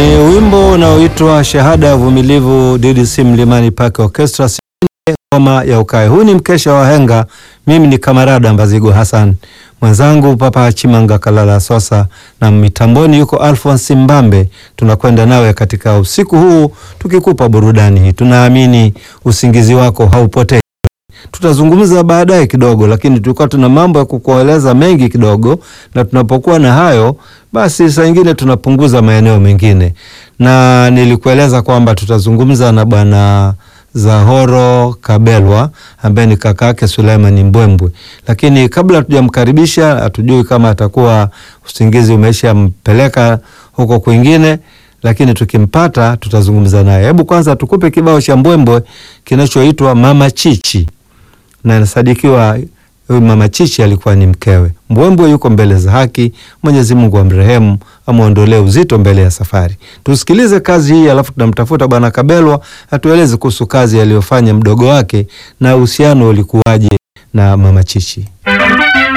Ni wimbo unaoitwa Shahada ya Uvumilivu, DDC Mlimani Park Orchestra, ngoma ya ukae. Huu ni mkesha wa henga. Mimi ni kamarada Mbazigo Hassan, mwenzangu Papa Chimanga Kalala Sosa, na mitamboni yuko Alphonse Mbambe. Tunakwenda nawe katika usiku huu tukikupa burudani hii. Tunaamini usingizi wako haupotei. Tutazungumza baadaye kidogo, lakini tulikuwa tuna mambo ya kukueleza mengi kidogo, na tunapokuwa na hayo basi saa ingine tunapunguza maeneo mengine, na nilikueleza kwamba tutazungumza na bwana Zahoro Kabelwa ambaye ni kaka yake Suleiman Mbwembwe, lakini kabla hatujamkaribisha, hatujui kama atakuwa usingizi umeshampeleka huko kwingine, lakini tukimpata tutazungumza naye. Hebu kwanza tukupe kibao cha Mbwembwe kinachoitwa Mama Chichi, na inasadikiwa huyu Mama Chichi alikuwa ni mkewe. Mbwembwe yuko mbele za haki, Mwenyezi Mungu amrehemu, amwondolee uzito mbele ya safari. Tusikilize kazi hii, alafu tunamtafuta bwana Kabelwa atueleze kuhusu kazi aliyofanya mdogo wake na uhusiano ulikuwaje na Mama Chichi.